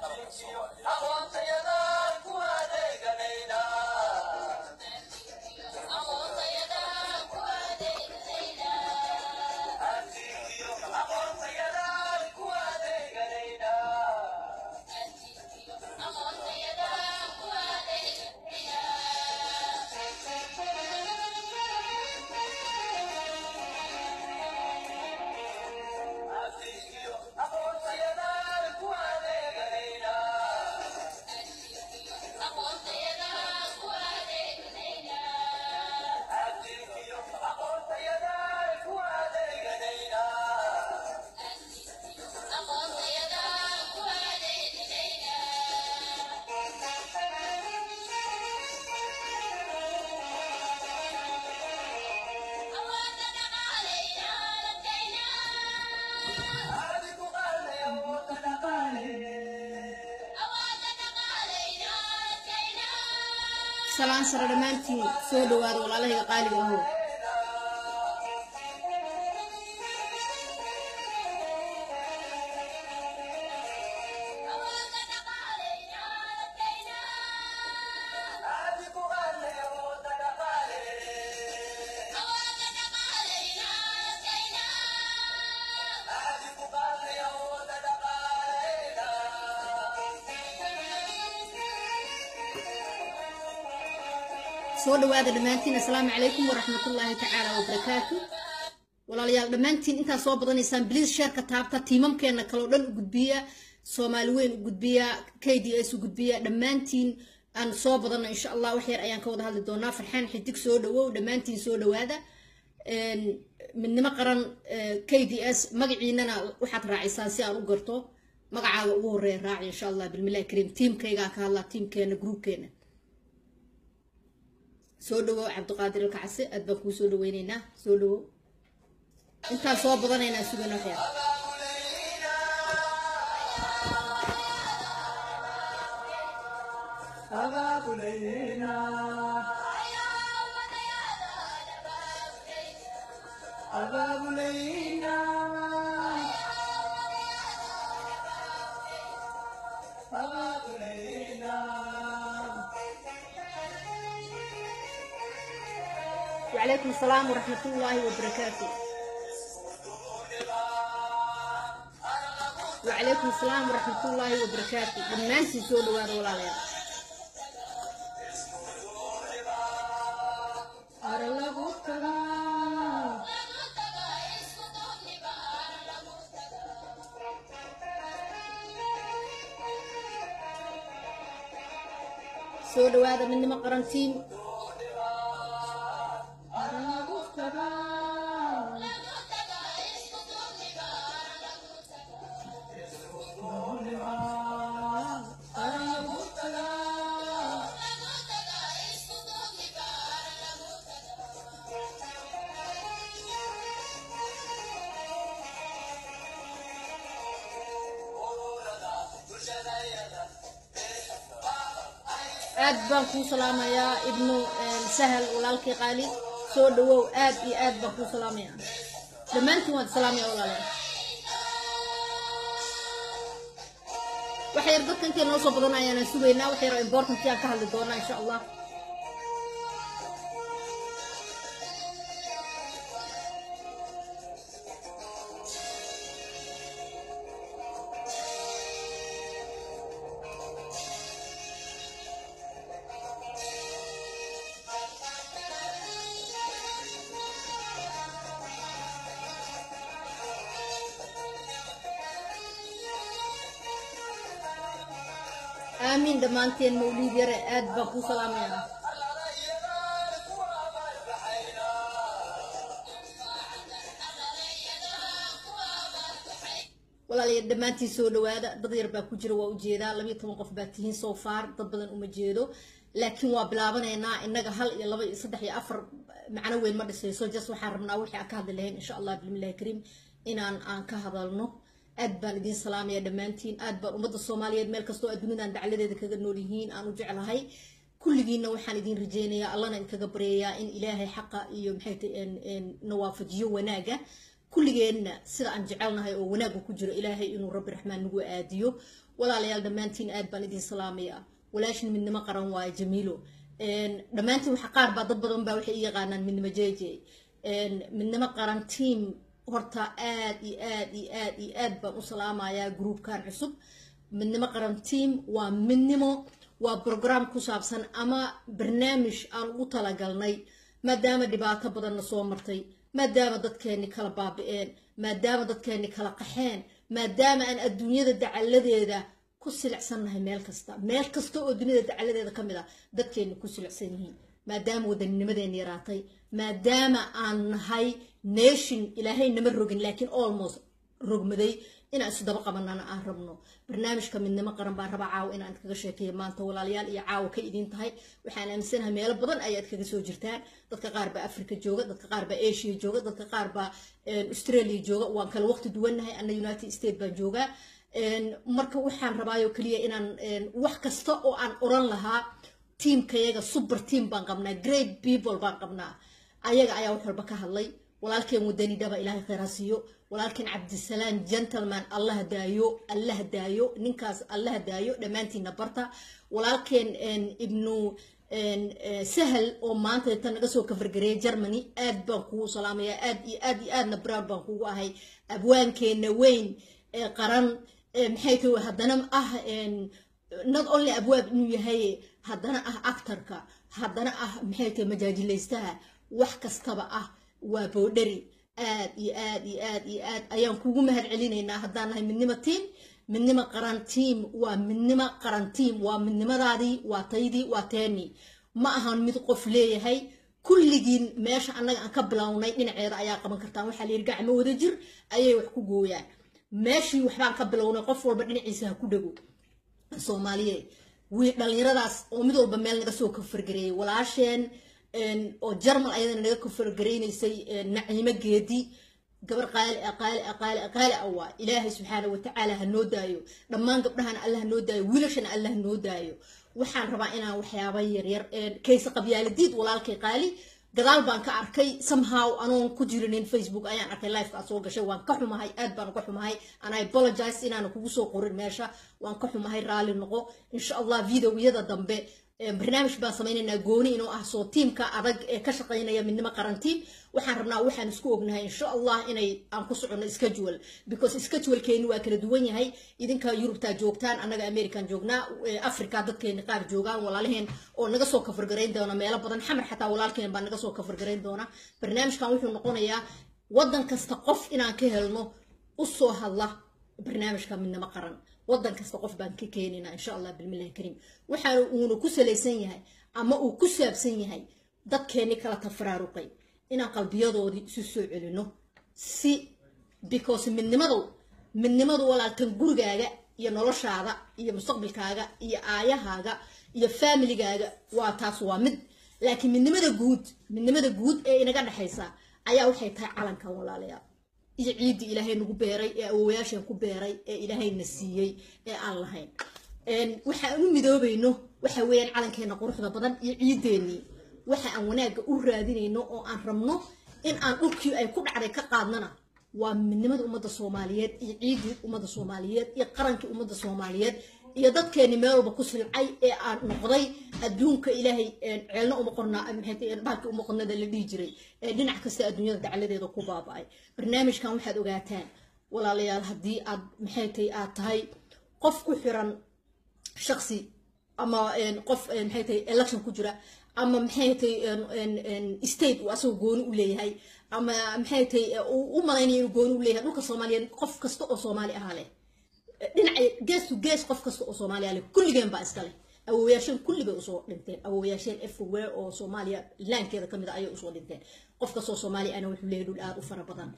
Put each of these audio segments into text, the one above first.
qaranka soomaaliya salaan sare dhammaantiin soo dhawaada walaalahayga qaaliga ahow soo dhawaada dhammaantiin assalaamu calaykum waraxmatullaahi tacaala wabarakaatu walaalayaal dhammaantiin intaa soo badanaysaan bliis sheerka taabta tiimamkeena kaloo dhan u gudbiya soomaali weyn u gudbiya k d s u gudbiya dhammaantiin aan soo badano insha allah wax yar ayaan ka wada hadli doonaa farxaan xidig soo dhawow dhammaantiin soo dhawaada midnimo qaran k d s magaciinana waxaad raacisaan si aan u garto magacaaga ugu horeeya raaci insha allah bilmillahi kariim tiimkaygaa ka hadlaa tiimkeena gruubkeena soo dhawow cabdiqaadir alkacase aad baan kuu soo dhaweyneynaa soo dhawow intaan soo badanaynaa sugana waxyar وعليكم السلام ورحمة الله وبركاته وعليكم السلام ورحمة الله وبركاته بالناس يسولوا هذا ولا لا soo dhawaada midnimo qarantiin aad baan kuu salaamayaa ibnu sahal walaalkii qaali soo dhawow aad iyo aad baan kuu salaamayaa dhammaantiin waad salaamaya walaalayaal wax yar dadka intay noo soo badan ayaana sugaynaa wax yar oo important aan ka hadli doonaa insha allah aamiin dhammaanteen mawliid yare aad baan kuu salaamayaa walaalayaal dhammaantiin soo dhawaada dad yar baa ku jira waa ujeedaa labayo toban qof baa tihiin soo faar dad badan uma jeedo laakiin waa bilaabanaynaa innaga hal iyo laba iyo saddex iyo afar macno weyn ma dhisayso jas waxaan rabnaa wixii aan ka hadli lahayn insha allah bismillahi kariim inaan aan ka hadalno aad baan idiin salaamaya dhammaantiin aad baan ummadda soomaaliyeed meel kastoo aad dunidan dacladeeda kaga nool yihiin aan u jeclahay kulligiina waxaan idiin rajeynayaa allana idinkaga baryayaa in ilaahay xaqa iyo maxay tahay na waafajiyo wanaaga kulligeenna sida aan jecelnahay oo wanaagga ku jiro ilaahay inuu rabbi raxmaan nagu aadiyo walaalayaal dhammaantiin aad baan idin salaamayaa walaashin midnimo qaran waaye jamiilo dhammaantiin waxa qaar baa dad badan baa waxay i yaqaanaan midnimo jeje midnimo qaran team horta aad iyo aad iyo aad iyo aad baan u salaamayaa groupkan cusub midnimo qaran team waa midnimo waa brogram ku saabsan ama barnaamij aan ugu talagalnay maadaama dhibaato badanna soo martay maadaama dadkeenni kala baabi'een maadaama dadkeenni kala qaxeen maadaama aan adduunyada dacaladeeda ku silicsannahay meel kasta meel kasta oo duniyada dacaladeeda ka mid a dadkeenni ku silicsan yihiin maadaama wadanninimadeenni yaraatay maadaama aan nahay nation ilaahay nama rogin laakiin almost rogmaday inaan isu daba qabanana aan rabno barnaamijka midnimo qaran baan rabaa caawa inaan kaga sheekeeyo maanta walaalayaal iyo caawa ka idin tahay waxaan aaminsanahay meelo badan ayaad kaga soo jirtaan dadka qaar baa africa jooga dadka qaar baa asia jooga dadka qaar baa australia jooga waan kala waqti duwannahay ana united states baan joogaa marka waxaan rabaayo keliya inaan wax kasta oo aan oran lahaa tiimkayaga super team baan qabnaa great people baan qabnaa ayaga ayaa wax walba ka hadlay walaalkeen wadani dhaba ilaahay khayr ha siiyo walaalkeen cabdisalaam gentleman allah daayo allah daayo ninkaas allah daayo dhammaantiina barta walaalkeen ibnu sahal oo maanta inta naga soo kafargareeyay germany aad baan kugu salaamayaa aad iyo aad iyo aadna brown baan kugu ahay abwaankeena weyn ee qaran maxay tahay haddana ah not only abwaab inuu yahay haddana ah actorka haddana ah maxay tahay majaajilaystaha wax kastaba ah waa boodhari aad iyo aad iyo aad iyo aad ayaan kugu mahad celinaynaa haddaan nahay midnimo tiam midnimo qaran tiam waa midnimo qaran tiam waa midnimadaadii waa taydii waa teeni ma ahan mid qof leeyahay kulligiin meesha annaga aan ka bilownay dhinaceeda ayaa qaban kartaan waxaa layidhi gacmo wada jir ayay wax ku gooyaan meeshii waxbaan ka bilownay qof walba dhinaciisa ha ku dhego soomaaliyeed wii dhallinyaradaas oo mid walba meel naga soo kafargareeyay walaasheen oo jarmal ayadana naga kafargaraynaysay naciimo geedi gabar qaali ah qaali ah qaali ah qaali ah waa ilaahay subxaana watacaala ha noo daayo dhammaan gabdhahana allah ha noo daayo wiilashana allah ha noo daayo waxaan rabaa inaan waxyaaba yaryar kayse qabyaaladiid walaalkay qaali gadaal baan ka arkay somehow anoon ku jirinin facebook ayaan arkay lifekaa soo gashay waan ka xumahay aad baan uga xumahay and i apologize inaana kugu soo qorin meesha waan ka xumahay raalli noqo insha allah videoyada dambe barnaamij baan samaynaynaa gooni inuu ah soo tiimka adag ee ka shaqaynaya midnimo qarantiin waxaan rabnaa waxaan isku ognahay insha allah inay aan ku soconno schedule because schedulkeeni waa kala duwan yahay idinka yurubtaa joogtaan annaga american joognaa africa dadkeeni qaar joogaan walaalaheen oo naga soo kafargarayn doona meelo badan xamar xataa walaalkeen baa naga soo kafargarayn doona barnaamijkan wuxuu noqonayaa waddan kasta qof inaan ka helno u soo hadla barnaamijka midnimo qaran waddan kasta qof baan ka keenaynaa insha allah bilmillahi kariim waxaana uuna ku salaysan yahay ama uu ku saabsan yahay dadkeenni kala tafaraaruqay inaan qalbiyadoodii isu soo celino si because midnimadu midnimadu walaalkan gurigaaga iyo noloshaada iyo mustaqbalkaaga iyo aayahaaga iyo familigaaga waa taas waa mid laakiin midnimada guud midnimada guud ee inaga dhexaysa ayaa waxay tahay calankan walaalayaal iyo ciiddii ilaahay nagu beeray ee awowayaasheen ku beeray ee ilaahayna siiyey ee aan lahayn waxaan u midoobayno waxa weeyaan calankeena quruxda badan iyo ciideennii waxa aan wanaagga u raadinayno oo aan rabno in aan dhulkii ay ku dhacday ka qaadnana waa midnimada ummadda soomaaliyeed iyo ciiddii ummadda soomaaliyeed iyo qarankii ummadda soomaaliyeed iyo dadkeeni meel walba ku silcay ee aan noqday adduunka ilaahay ceelna uma qornaa baalkii uma qornada la dhihi jiray ee dhinac kasta adduunyada dacladeeda ku baaba'ay barnaamijkan waxaad ogaataan walaalayaal haddii aad maxay tahay aad tahay qof ku xiran shaksi ama qof maxay tahay election ku jira ama maxay tahay state uu asagoo gooni u leeyahay ama maxay tahay u malaynaya inuu gooni u leeyahay dhulka soomaaliyeed qof kasta oo soomaali ahaa leh dhinaca gees to gees qof kasta oo soomaaliya leh kulligeen baa iska leh awowayaasheen kulli bay usoo dhinteen awowayaasheen everywhere oo soomaaliya laankeeda kamid a ayay usoo dhinteen qof kastoo soomaaliya ana wuxuu leeyahay dhul aada u fara badan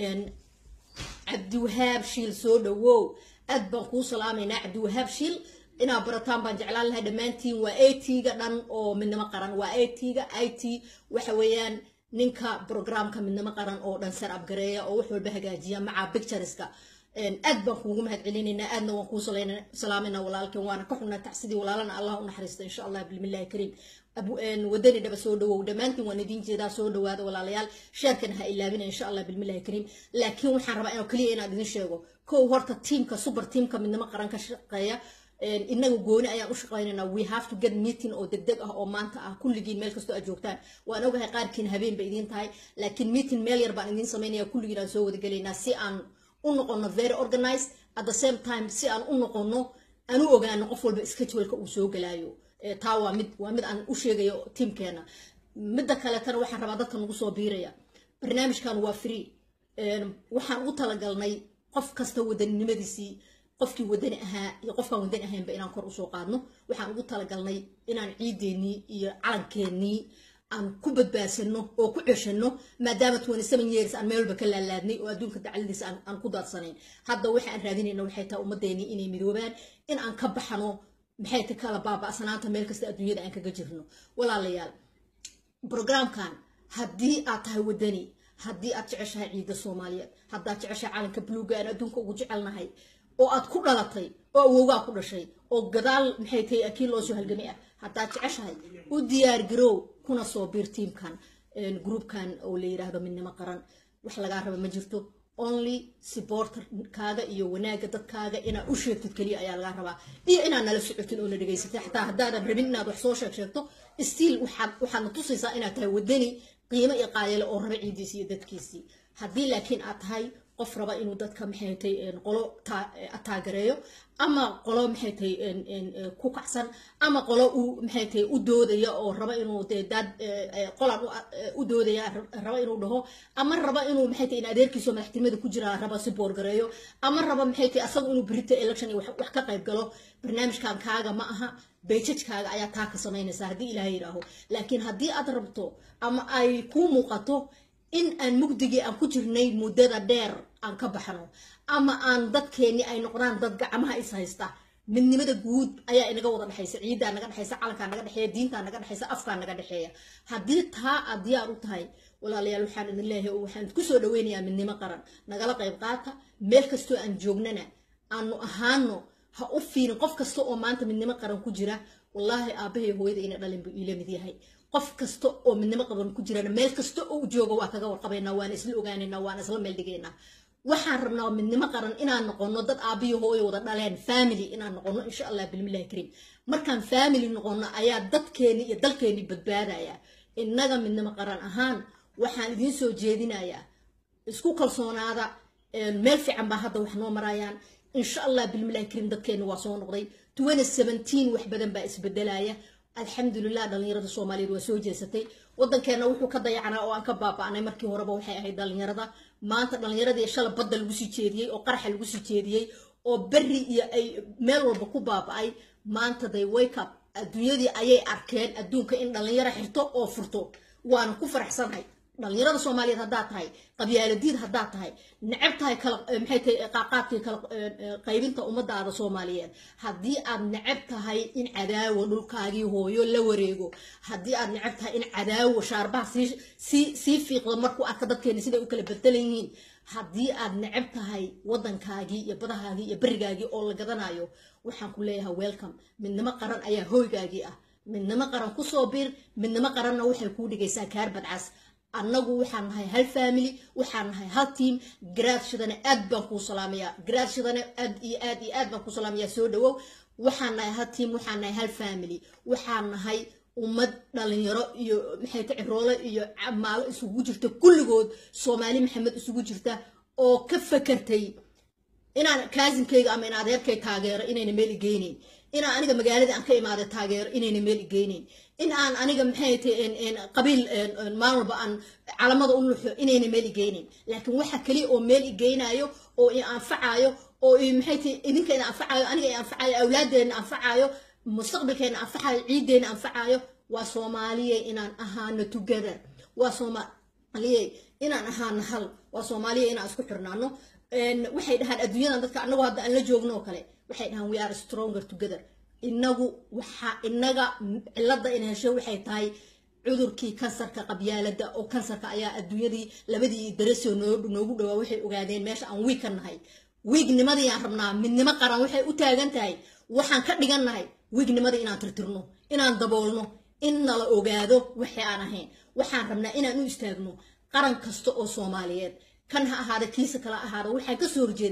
cabdiwahaab shiil soo dhawow aad baan kuu salaamaynaa cabdiwahaab shiil inaad barataan baan jeclaan lahay dhammaantiin waa a-t-ga dhan oo midnimo qaran waa a-t-ga i t waxa weeyaan ninka programka midnimo qaran oo dhan sar abgareeya oo wax walba hagaajiya maca pictureska aad baan kuugu mahad celinaynaa aadna waan kuu salaamayna walaalkeen waana ka xunnaa tacsidii walaalana allah u naxariista insha allah bilmillahi kariim wadani dhaba soo dhawow dhammaantiin waan idiin jeedaa soo dhawaada walaalayaal sheerkana ha ilaabina insha allah bilmillahi kariim laakiin waxaan rabaa inoo keliya inaan idin sheego kow horta tiimka super tiimka midnimo qaran ka shaqeeya inaga gooni ayaan u shaqaynaynaa we have to get meeting oo degdeg ah oo maanta ah kulligiin meel kastoo aad joogtaan waan ogahay qaarkiin habeen bay idiin tahay laakiin meeting meel yar baan idiin samaynaya kulligiin aan soo wadagelaynaa si aan u noqono very organized at the same time si aan u noqono aan u ogaano qof walba scheduleka uu soo galaayo taa waa mid waa mid aan u sheegayo tiimkeena midda kaletana waxaan rabaa dadka nagu soo biiraya barnaamijkan waa free waxaan ugu talagalnay qof kasta wadaninimadiisii qofkii wadani ahaa iyo qofkaan wadani ahaynba inaan kor usoo qaadno waxaan ugu talagalnay inaan ciideennii iyo calankeenii aan ku badbaadsano oo ku ceshano maadaama twenty seven years aan meelba ka laalaadnay oo adduunka dacladiisa aan ku daadsanayn hadda waxa aan raadinayna waxay tahay ummadeenii inay midoobaan in aan ka baxno maxay ta kala baaba'sanaanta meel kasta adduunyada aan kaga jirno walaalayaal brograamkan haddii aad tahay wadani haddii aad jeceshahay ciidda soomaaliyeed haddaad jeceshahay calanka buluuga aan adduunka ugu jecelnahay oo aad ku dhalatay oo awowgaa ku dhashay oo gadaal maxay tahay kii loo soo halgamay ah haddaad jeceshahay u diyaar garow kuna soo biir tiimkan groupkan oo la yidhaahdo midnimo qaran wax lagaa raba ma jirto only supporterkaaga iyo wanaaga dadkaaga inaad u sheegtid keliya ayaa lagaa rabaa iyo inaad nala socotin oo na dhegaysatay xataa haddaadan rabin inaad wax soo sheeg sheegto stiil waxaad waxaadna tusaysaa inaad tahay wadani qiimo iyo qaayale oo raba ciidiisii iyo dadkiisii haddii laakiin aad tahay qof raba inuu dadka maxay tahay qolo taagereeyo ama qolo maxay tahay ku kacsan ama qolo uu maxay tahay u doodaya oo raba inuu dee daad qolan u doodaya raba inuu dhaho ama raba inuu maxay tahay in adeerkiiso madaxtinimada ku jira raba si boorgareeyo ama raba maxay tahay asaga inuu berita election iyo wax ka qayb galo barnaamijkan kaaga ma aha beejajkaaga ayaa taa ka samaynaysa haddii ilaahay yidhaaho laakiin haddii aad rabto ama ay kuu muuqato in aan mugdigii aan ku jirnay muddada dheer aan ka baxno ama aan dadkeenni ay noqdaan dad gacmaha is haysta midnimada guud ayaa inaga wada dhexaysa ciiddaa naga dhexaysa calankaa naga dhexeeya diintaa naga dhexaysa afkaa naga dhexeeya haddii taa aad diyaar u tahay walaalayaal waxaan idin leeyahay oo waxaan ku soo dhaweynayaa midnimo qaran nagala qayb qaata meel kastoo aan joognana aanu ahaano ha u fiirin qof kasta oo maanta midnimo qaran ku jira wallaahi aabbahay hooyada ina dhalin buu iila mid yahay qof kasta oo midnimo qaban ku jirana meel kasta oo jooga waa kaga warqabaynaa waana isla ogaanaynaa waana isla meel dhigaynaa waxaan rabnaa midnimo qaran inaan noqono dad aabbiyo hooyo wada dhaleen family inaan noqono insha allah bilmillahi kariim markaan family noqono ayaa dadkeeni iyo dalkeeni badbaadaya innaga midnimo qaran ahaan waxaan idiin soo jeedinayaa isku kalsoonaada meel fiican baa hadda wax noo marayaan insha allah bilmillahi kariim dadkeeni waa soo noqday twenty seventeen wax badan baa isbedelaya alxamdulilah dhalinyarada soomaaliyeed waa soo jeesatay wadankeena wuxuu ka dayacanaa oo aan ka baaba'nay markii horeba waxay ahayd dhalinyarada maanta dhalinyaradii shala badda lagu sii jeediyey oo qaraxa lagu sii jeediyey oo berri iyo ay meel walba ku baaba'ay maanta day wake up adduunyadii ayay arkeen adduunka in dhalinyaro xirto oo furto waana ku faraxsanahay dhalinyarada soomaaliyeed haddaad tahay qabyaaladiid haddaad tahay necab tahay kala maxay tahay qaaqaadkii kala qaybinta ummadaada soomaaliyeed haddii aad necab tahay in cadaawo dhulkaagii hooyo la wareego haddii aad necab tahay in cadaawo shaarbaha sii sii sii fiiqdo markuu arka dadkeena siday u kala bedelan yihiin haddii aad necab tahay waddankaagii iyo badahaagii iyo berigaagii oo la gadanayo waxaan ku leeyahay welcome midnimo qaran ayaa hooygaagii ah midnimo qaran kusoo bir midnimo qaranna waxay kuu dhigaysaa kaar badcas annagu waxaan nahay hal family waxaan nahay hal team garaadshadana aad baan kuu salaamayaa garaadshadana aad iyo aad iyo aad baan kuu salaamayaa soo dhawow waxaan nahay hal team waxaan nahay hal family waxaan nahay ummad dhalinyaro iyo maxay ta ciroole iyo maalo isugu jirta kulligood soomaali maxamed isugu jirta oo ka fakartay inaan kaasinkayga ama in adeerkay taageero inayna meel igeynayn inaan aniga magaaladii aan ka imaada taageero inayna meel igeynayn in aan aniga maxay tahay qabiil maalin walba aan calamada u luxo inayna meel igeynayn laakiin waxa kaliya oo meel igeynayo oo i anfacayo oo maxay tahay idinka ina anfacayo aniga i anfacayo awlaadeena anfacayo mustaqbalkeena anfacayo ciideena anfacayo waa soomaaliye inaan ahaano together waa soomaaliye inaan ahaano hal waa soomaaliye inaan isku xirnaano waxay dhahaan adduunyadan dadka anagoo hadda aan la joogno oo kale waxay dhahaan we are stronger together inagu waxa inaga cilada in hesho waxay tahay cudurkii kansarka qabyaalada oo kansarka ayaa adduunyadii labadii darasoo noogu dhawaa waxay ogaadeen meesha aan wiig ka nahay wiignimadii aan rabnaa midnimo qaran waxay u taagan tahay waxaan ka dhigannahay wiignimadii inaan tirtirno inaan daboolno in nala ogaado waxay aan ahayn waxaan rabnaa inaan u istaagno qaran kasta oo soomaaliyeed kan ha ahaada kiisa kala ahaada waxaan kasoo horjeednaa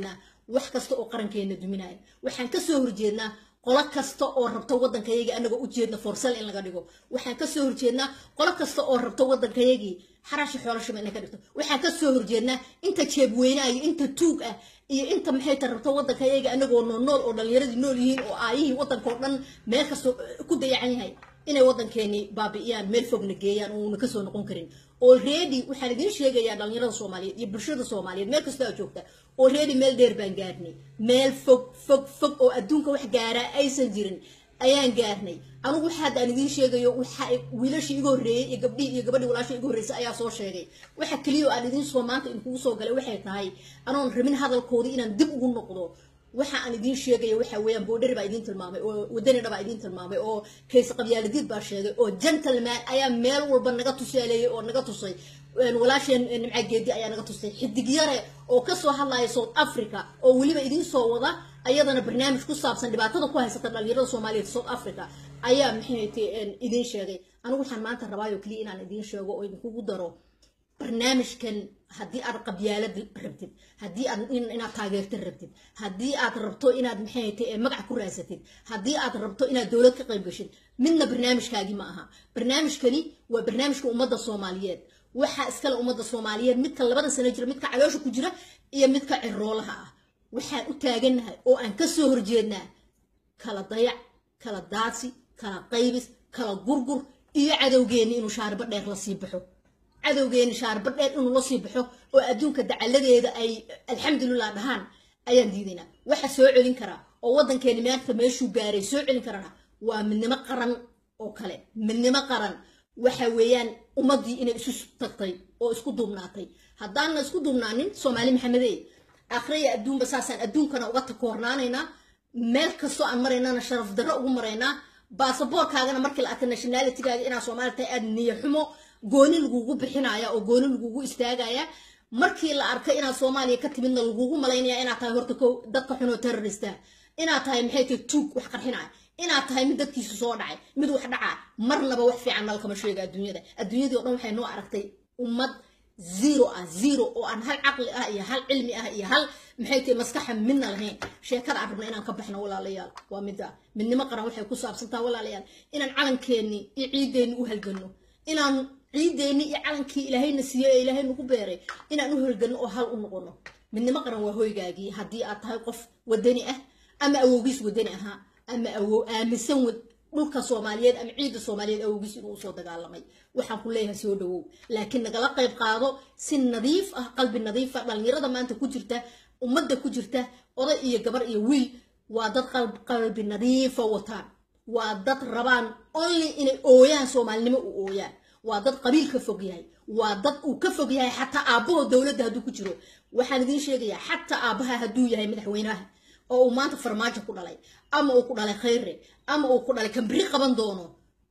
wax kasta oo qarankeena duminaya waxaan kasoo horjeednaa qolo kasta oo rabta waddankayagii anagoo ujeedna forsal in laga dhigo waxaan kasoo horjeednaa qolo kasta oo rabta waddankayagii xaraasha xoolashaba inay ka dhigto waxaan kasoo horjeednaa inta jeebweynaha iyo inta tuug ah iyo inta maxay ta rabta waddankayaga anagoo nool nool oo dhallinyaradii nool yihiin oo aayihii waddankao dhan meel kastoo ku dayacan yahay inay waddankeeni baabi'iyaan meel fogna geeyaan uuna kasoo noqon karin already waxaan idiin sheegayaa dhallinyarada soomaaliyeed iyo bulshada soomaaliyeed meel kastoo aad joogta already meel dheer baan gaarnay meel fog fog fog oo adduunka wax gaaraa aysan jirin ayaan gaarnay anigu waxa hadda aan idiin sheegayo waxa wiilashii iga horreeyey iyo gabdhihii iyo gabadhii walaashii iga horreysay ayaa soo sheegay waxa keliya oo aan idiin soo maanta idinkugu soo galay waxay tahay anoon rabin hadalkoodii inaan dib ugu noqdo waxa aan idiin sheegaya waxa weeyaan boodhari baa idiin tilmaamay oo wadanina baa idiin tilmaamay oo kayse qabyaaladiid baa sheegay oo gentleman ayaa meel walba naga tusaaleeyey oo naga tusay walaasheen nimca geedi ayaa naga tusay xidig yare oo kasoo hadlaya south africa oo weliba idiin soo wada ayadana barnaamij ku saabsan dhibaatada ku haysata dhalinyarada soomaaliyeed south africa ayaa maxayt idiin sheegay anigu waxaan maanta rabaayo keliya inaan idiin sheego oo idinkugu daro barnaamijkan haddii aad qabyaalad rabtid haddii aad inaad taageerta rabtid haddii aad rabto inaad maxay tahay magac ku raasatid haddii aad rabto inaad dowlad ka qayb gashid midna barnaamijkaagii ma aha barnaamijkani waa barnaamijka ummadda soomaaliyeed waxaa iskale ummadda soomaaliyeed midka labada sano jira midka caloosha ku jira iyo midka ciroolaha ah waxaan u taagannahay oo aan kasoo horjeednaa kala dayac kala daadsi kala qaybis kala gurgur iyo cadowgeeni inuu shaaribo dheer la sii baxo cadowgeeni shaaribo dheer inuu la sii baxo oo adduunka dacaladeeda ay alxamdulilah dhahaan ayaan diidaynaa waxa soo celin karaa oo waddankeeni maanta meeshuu gaaray soo celin karana waa midnimo qaran oo kale midnimo qaran waxa weeyaan ummaddii inay isu tagtay oo isku duubnaatay haddaanna isku duubnaanin soomaali maxamedey akhriya adduunba saasaan adduunkana uga takoornaanaynaa meel kastoo aan maraynana sharaf darro ugu maraynaa baasaboorkaagana markii la arka nationalitigaaga inaa soomaali tahay aad niyo xumo gooni lagugu bixinaya oo gooni lagugu istaagaya markii la arkay inaad soomaaliya ka timidna lagugu malaynaya inaad tahay horta ko dadka xunoo terrorista inaad tahay maxay tahay tuug wax qarxinaya inaad tahay mid dadkiisu soo dhacay mid wax dhacaa marnaba wax fiican nalkama sheega adduunyada adduunyadii o dhan waxay noo aragtay ummad zero ah zero oo aan hal caqli ah iyo hal cilmi ah iyo hal maxay tahay maskaxa midna lahayn sheekada aan rabna inaan ka baxno walaalayaal waa midda midnimo qaran waxay ku saabsantaa walaalayaal inaan calankeenni iyo ciideenni u halganno inaan ciideenni iyo calankii ilaahayna siiyey ee ilaahay nagu beeray inaan u halganno oo hal u noqono midnimo qaran waa hoygaagii haddii aad tahay qof wadani ah ama awowgiis wadani ahaa ama awow aaminsan dhulka soomaaliyeed ama ciidda soomaaliyeed awowgiis inuu usoo dagaalamay waxaan ku leeyahay soo dhawow laakiin nagala qayb qaado si nadiif ah qalbi nadiif ah dhallinyarada maanta ku jirta ummadda ku jirta oday iyo gabar iyo wiil waa dad qalbi nadiifa wataan waa dad rabaan only inay ooyaan soomaalinimo u ooyaan waa dad qabiil ka fog yahay waa dad uu ka fog yahay xataa aabbaho dowladda hadduu ku jiro waxaan idiin sheegayaa xataa aabbaha hadduu yahay madaxweynaha oo uu maanta farmaajo ku dhalay ama uu ku dhalay khayre ama uu ku dhalay kambiri qaban doono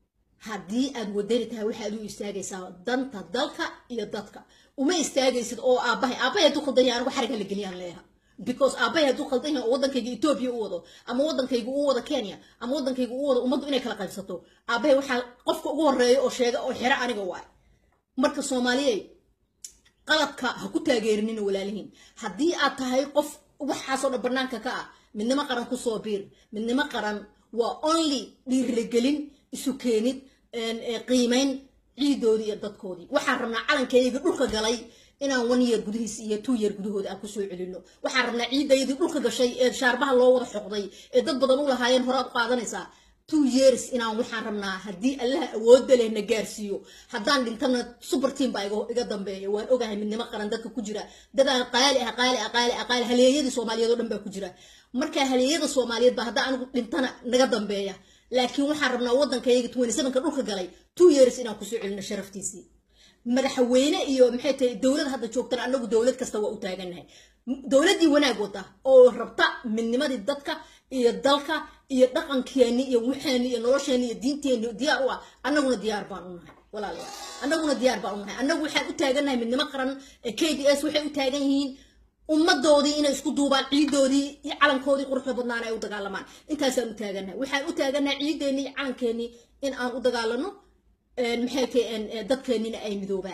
haddii aad wadani tahay waxaad u istaagaysaa danta dalka iyo dadka uma istaagaysid oo aabbahay aabbahay hadduu khaldan yahay anigu xariga la geliyaan leeha because aabbahay hadduu khaldan yahay oo waddankayga etoobiya u wado ama waddankayga u wado kenya ama waddankayga u wado ummaddu inay kala qaybsato aabbahay waxaa qofka ugu horreeya oo sheega oo xira aniga waay marka soomaaliyey qaladka ha ku taageerinina walaalihiin haddii aad tahay qof waxaasoo dhan banaanka ka ah midnimo qaran kusoo biir midnimo qaran waa only dhiirigelin isu keenid qiimayn ciidoodii iyo dadkoodii waxaan rabnaa calankayga dhulka galay inaan one year gudihiis iyo two year gudahooda aan kusoo celino waxaan rabnaa ciidayadii dhulka gashay ee shaarbaha loo wada xoqday ee dad badan u lahaayeen horaad u qaadanaysaa two years inaan waxaan rabnaa haddii allaha awoodda leh na gaarsiiyo haddaan dhintana super team baa iga dambeeya waan ogahay midnimo qaran dadka ku jira dadaan qaali ah qaali ah qaali ah qaali haleeyadii soomaaliyeed oo dhan baa ku jira marka haleeyada soomaaliyeed baa haddaan anigu dhintana naga dambeeya laakiin waxaan rabnaa waddankayga twenty sevenka dhulka galay two years inaan kusoo celino sharaftiisii madaxweyne iyo maxay tahay dowlad hadda joogtana anagu dowlad kasta waa u taagannahay dowladdii wanaag wata oo rabta midnimadii dadka iyo dalka iyo dhaqankeeni iyo waxeeni iyo nolosheeni iyo diinteeni diyaar u ah annaguna diyaar baan u nahay walaalayaal annaguna diyaar baan u nahay annagu waxaan u taagannahay midnimo qaran k d s waxay u taagan yihiin ummadoodii inay isku duubaan ciidoodii iyo calankoodii quruxda badnaan ay u dagaalamaan intaasaan u taagannahay waxaan u taagannahay ciideennii iyo calankeenii in aan u dagaalano maxay tahay dadkeennina ay midoobaan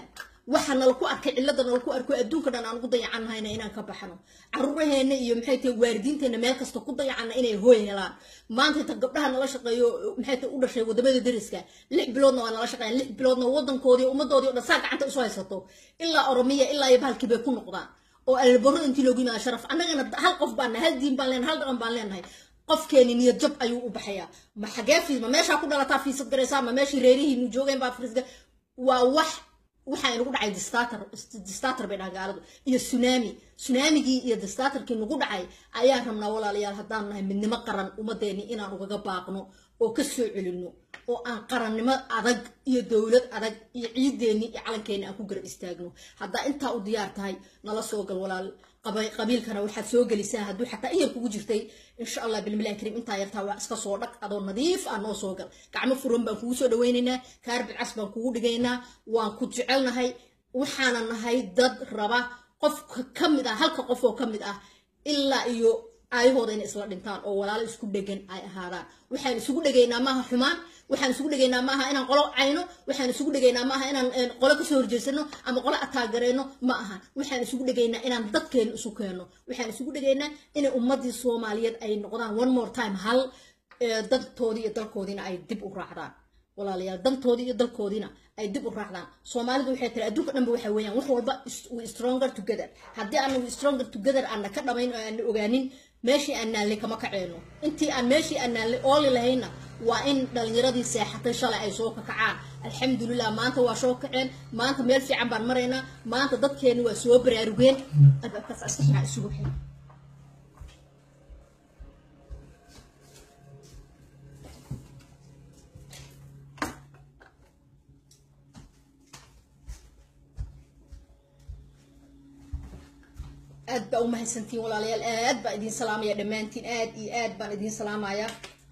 waxa nala ku arkay cilada nala ku arko adduunka dhan aan ugu dayacannahayna inaan ka baxno caruuraheena iyo maxay tahay waalidiinteena meel kasta ku dayacanna inay hooy helaan maanta inta gabdhaha nala shaqeeyo maxay tahay u dhashay wadamada deriska lix biloodna waa nala shaqeeyaan lix biloodna wadankoodii ummadoodii o dhan saa gacanta isu haysato ilaa oromiya ilaa iyo bahalkii bay ku noqdaan oo alborro intii loogu yimaada sharaf annagana hal qof baan nahay hal diin baan leenahay hal dhaqan baan leenahay qofkeeni niyad jab ayuu u baxayaa ma xagee fiis ma meeshaa ku dhalataa fiisad garaysaa ma meeshii reerihii mu joogeen baa fiisga waa wax waxaa inagu dhacay distater distater bay dhahan gaaladu iyo tsunami tsunamigii iyo distaterkii nagu dhacay ayaan rabnaa walaalayaal haddaan nahay midnimo qaran ummadeeni inaan ugaga baaqno oo ka soo celino oo aan qarannimo adag iyo dowlad adag iyo ciideeni iyo calankeeni aan ku garab istaagno haddaa intaa u diyaar tahay nala soo gal walaal qabiilkana waxaad soo gelisaa hadduu xataa iyar kugu jirtay insha allah bilmilahi kariim intaa yartaa waa iska soo dhag adoo nadiif ah noo soo gal gacmo furan baan kugu soo dhawaynaynaa kaarbid cas baan kugu dhigaynaa waan ku jecelnahay waxaana nahay dad raba qofka ka mid ah halka qof oo ka mid ah ilaa iyo aayahooda inay isla dhintaan oo walaalo isku dhegan ay ahaadaan waxaan isugu dhegaynaa maaha xumaan waxaan isugu dhegaynaa maaha inaan qolo cayno waxaan isugu dhegaynaa maaha inaan qolo kasoo horjeesano ama qolo ataagareyno ma aha waxaan isugu dhegaynaa inaan dadkeena isu keenno waxaan isugu dhegaynaa inay ummadii soomaaliyeed ay noqdaan one more time hal dantoodii iyo dalkoodiina ay dib u raacdaan walaalayaal dantoodii iyo dalkoodiina ay dib u raacdaan soomaalidu waxay tiri adduunka dhanba waxa weeyaan wax walba we stronger together haddii aan we stronger together aanna ka dhamayn oo aanna ogaanin meeshii aan naallay kama kaceyno intii aan meeshii aan naallay ooli lahayna waa in dhalinyaradii seexatay shalay ay soo kakacaan alxamdulilah maanta waa soo kaceen maanta meel fiican baan maraynaa maanta dadkeeni waa soo baraarugeen albaabkaas iska fiican isugu xir aad baa u mahadsantiin walaalayaal aad baan idiin salaamaya dhammaantiin aad iyo aad baan idiin salaamaya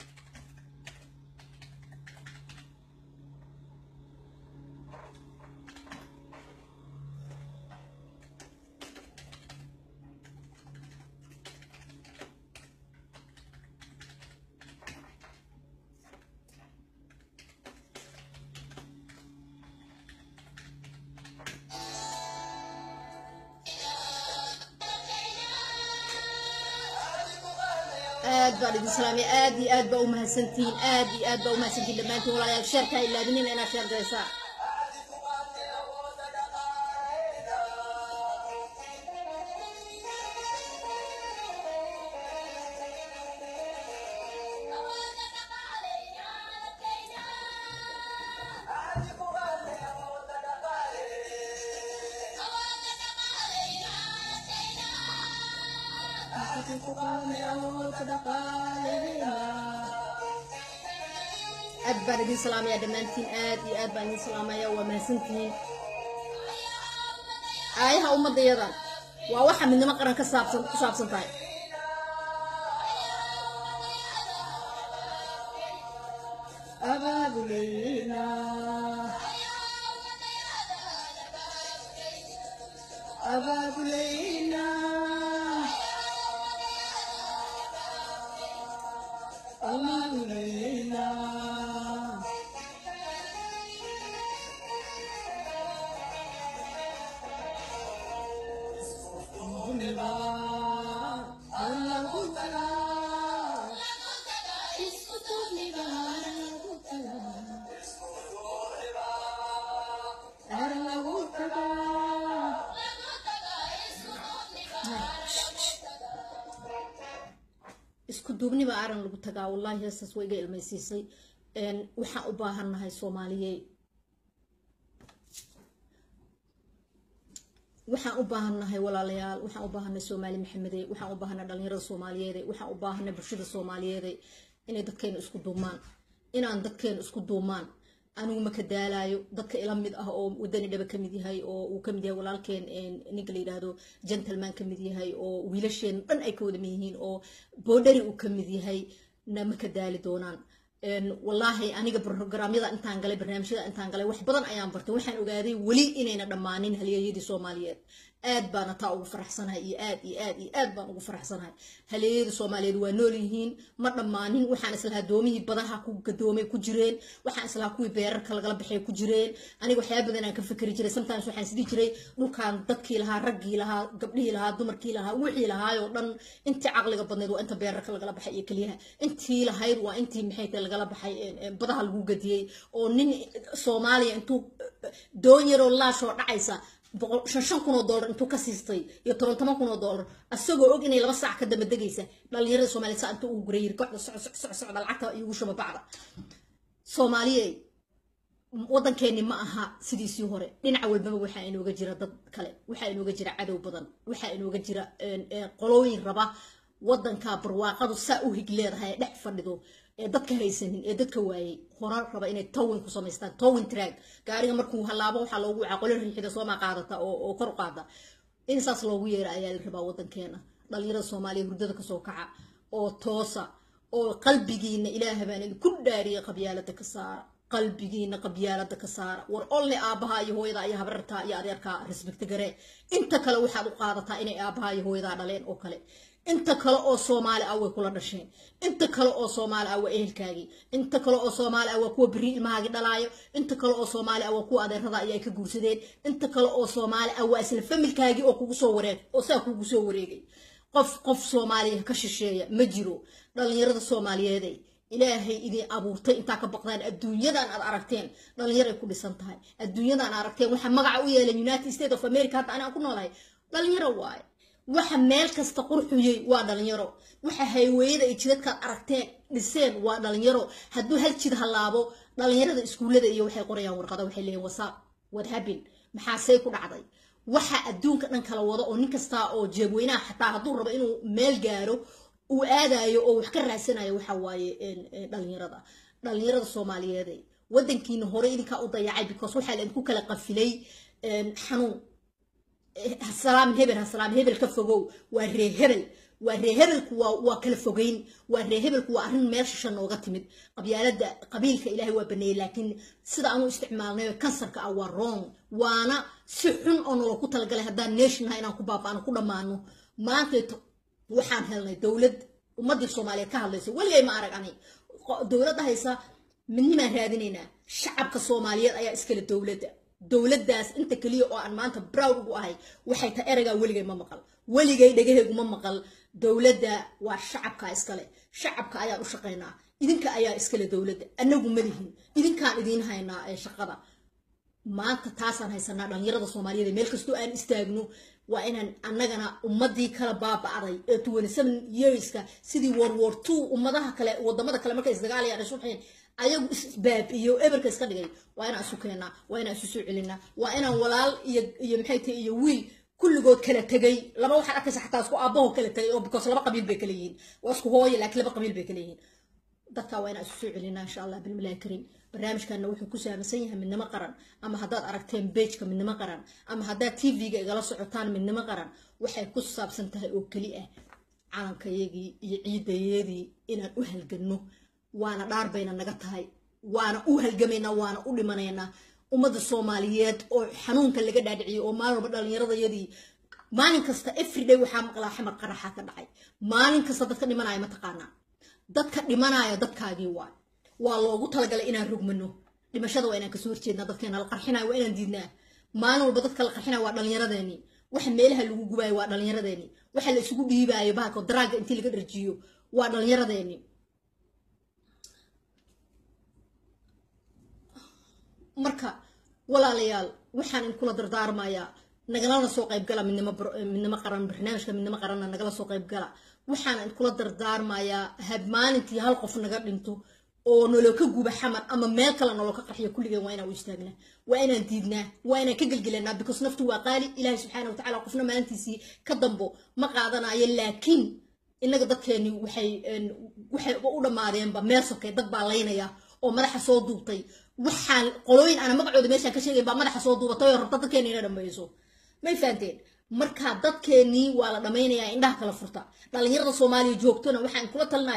aad baan idin salaamay aad iyo aad baa u mahadsantihiin aad iyo aad baa u mahadsantihiin dhammaantiin walaalayaal sheerka ha ilaadinina inaad sheer garaysaa aad baan idin salaamaya dhammaantiin aad iyo aad baan idin salaamaya waa mahadsantihiin aayaha ummaddayadan waa waxa midnimo qaran ka saabsan ku saabsan tahay abaabuleyna abaabuleyna abaabuleyna isku duubniba aran lagu tagaa wallahi heestaas waa iga ilmaysiisay waxaan u baahannahay soomaaliyey waxaan u baahannahay walaalayaal waxaan u baahannahay soomaali maxamede waxaan u baahannahay dhalinyarada soomaaliyeede waxaan u baahannahay bulshada soomaaliyeede inay dadkeena isku duumaan inaan dadkeena isku duumaan anigu ma ka daalayo dadka ila mid ah oo wadani dhaba ka mid yahay oo uu ka mid yahay walaalkeen ninka la yidhaahdo gentleman ka mid yahay oo wiilasheen dhan ay ka wada mid yihiin oo boodhari uu ka mid yahay na ma ka daali doonaan wallaahi aniga programyada intaan galay barnaamijyada intaan galay wax badan ayaan bartay waxaan ogaaday weli inayna dhammaanin halyeeyadii soomaaliyeed aad baana taa ugu faraxsanahay iyo aad iyo aad iyo aad baan ugu faraxsanahay haleeyada soomaaliyeed waa nool yihiin ma dhammaanin waxaan islahaa doomihii badaha ku gadoomay ku jireen waxaan islahaa kuwii beerarka lagala baxay ku jireen aniga waxyaaba badan aan ka fikri jiray sometimes waxaan isdhihi jiray dhulkan dadkii lahaa raggii lahaa gabdhihii lahaa dumarkii lahaa wixii lahaayoo dhan intii caqliga badneed waa inta beerarka lagala baxay iyo keliyaha intii lahayd waa intii maxay tahay lagala baxay badaha lagu gadiyey oo nin soomaaliya intuu doon yaroo laashoo dhacaysa shan shan kun oo dollar intuu ka siistay iyo toban toban kun oo dollar asagoo og inay laba saac ka daba degaysa dhalinyarada soomaliya saa intuu ugu guray yiri kooxda soco soco soco socda lacagta igu shuba bacda soomaaliyey waddankeeni ma aha sidiisii hore dhinaca walbaba waxaa inooga jira dad kale waxaa inooga jira cadow badan waxaa inooga jira qolooyin raba waddanka barwaaqadu saa u hig leedahay ee dhex fadhido ee dadka haysanin ee dadka waayey hora raba inay towin ku samaystaan towin track gaariga markuu halaabo waxaa loogu wacaa qolo riixida sooma qaadata oo kor u qaada in saas loogu yeera ayaa la rabaa waddankeena dhalinyarada soomaaliya hurdada kasoo kaca oo toosa oo qalbigiina ilaaha baan idinku dhaariya qabyaalada ka saara qalbigiina qabyaalada ka saara war olle aabaha iyo hooyada iyo habrarta iyo adeerka respect garee inta kale waxaad u qaadataa inay aabaha iyo hooyadaa dhaleen oo kale inta kale oo soomaali ah way kula dhasheen inta kale oo soomaali ah waa ehelkaagii inta kale oo soomaali ah waa kuwa beri ilmahaagii dhalaayo inta kale oo soomaali ah waa kuwa adeerada ayaa ka guursadeen inta kale oo soomaali ah waa isla familkaagii oo kugu soo wareeg oo saa kugu soo wareegay qof qof soomaaliya ka shisheeya ma jiro dhalinyarada soomaaliyeeday ilaahay idin abuurtay intaa ka baqdaan adduunyadan aad aragteen dhalinyaray ku dhisan tahay adduunyadan aragteen waxaa magaca u yeelan united states of america hadda anaan ku noolahay dhalinyaro waaye waxa meel kasta qurxuyey waa dhalinyaro waxa hayweyada ay jidadkaad aragteen dhiseen waa dhalinyaro hadduu hal jid halaabo dhalinyarada iskuullada iyo waxay qorayaan warqada waxay leeyihin wasaaq what happen maxaasey ku dhacday waxa adduunka dhan kala wado oo nin kasta oo jeebweynaha xataa hadduu rabo inuu meel gaaro uu aadayo oo wax ka raadsanayo waxa waaye dhalinyarada dhalinyarada soomaaliyeede waddankiina hore idinkaa u dayacay because waxaa laidinku kala qafilay xanuun hasalaam hebel hasalaam hebel ka fogow waa ree hebel waa ree hebelku waa waa kala fogeyn waa ree hebelku waa arrin meel shisha nooga timid qabyaalada qabiilka ilaahay waa baneeyey laakiin sida aanu isticmaalnay kansarka ah waa wrong waana si xun oo nolol ku talagalay haddaan nationha inaan ku baaba'ano ku dhammaano maanta waxaan helnay dowlad ummadii soomaaliyeed ka hadlaysa weligay ma arag ani dowladda haysa midnimaan raadinaynaa shacabka soomaaliyeed ayaa iskale dowladda dowladdaas inta keliya oo aan maanta broud ugu ahay waxay tahay ereygaa weligay ma maqal weligay dhegaheygu ma maqal dowladda waa shacabka iskale shacabka ayaan u shaqaynaa idinka ayaa iskale dowladda anagu malihin idinkaan idiin haynaa ee shaqada maanta taasaan haysanaa dhalinyarada soomaaliyeed meel kastoo aan istaagno waa inaan annagana ummadii kala baaba'day ee twenty seven yearska sidii world war two ummadaha kale wadamada kale markay isdagaalayaan ay subxeen ayagu isbaabiyo eberka iska dhigay waa inaan isu keennaa waa inaan isu soo celinaa waa inaan walaal iyo iyo maxay tahay iyo wiil kulligood kala tegay laba waxaad arkaysa xataa isku aabbaho kala tegay oo because laba qabiil bay kala yihiin waa isku hooye laakiin laba qabiil bay kala yihiin dadka waa inaan isu soo celinaa insha allah bilmilahi kariim barnaamijkana wuxuu ku saabsan yahay midnimo qaran ama haddaad aragteen bejka midnimo qaran ama haddaad tv-ga igala socotaan midnimo qaran waxay ku saabsan tahay oo keli ah calankayagii iyo ciidayadii inaan u halganno waana dhaar bayna naga tahay waana u halgamaynaa waana u dhimanaynaa ummadda soomaaliyeed oo xanuunka laga dhaadhiciyay oo maalin walba dhallinyaradayadii maalin kasta everyday waxaa maqlaa xamar qaraxa ka dhacay maalin kasta dadka dhimanaya mataqaanaa dadka dhimanaya dadkaagii waay waa loogu talagalay inaan rogmano dhimashada waa inaan kasoo horjeednaa dadkeena la qarxinayo waa inaan diidnaa maalin walba dadka la qarxinayo waa dhallinyaradeeni waxa meelaha lagu gubaayo waa dhallinyaradeeni waxa la isugu dhiibaayo bahalka daraaga intii laga dharjiyo waa dhallinyaradeeni marka walaalayaal waxaan in kula dardaarmayaa nagalana soo qaybgala midnimo midnimo qaran barnaamijka midnimo qaranna nagala soo qaybgala waxaan in kula dardaarmayaa had maalintii hal qof naga dhinto oo nolol ka guba xamar ama meel kale nolol ka qarxiyo kulligeen waa inaan u istaagnaa waa inaan diidnaa waa inaan ka gelgelanaa because naftu waa qaali ilaahay subxaana wa tacaala qofna maalintiisii ka dambo ma qaadanayo laakiin innaga dadkeeni waxay waxay u dhammaadeenba meel sokay dad baa laynaya oo madaxa soo duubtay waxaan qolooyin ana magacooda meeshaan ka sheegay baa madaxa soo duubatay oo rabta dadkeeni inay dhammayso may fahanteen marka dadkeenii waa la dhammaynayaa indhaha kala furta dhallinyarada soomaaliya joogtona waxaan kula talinayaa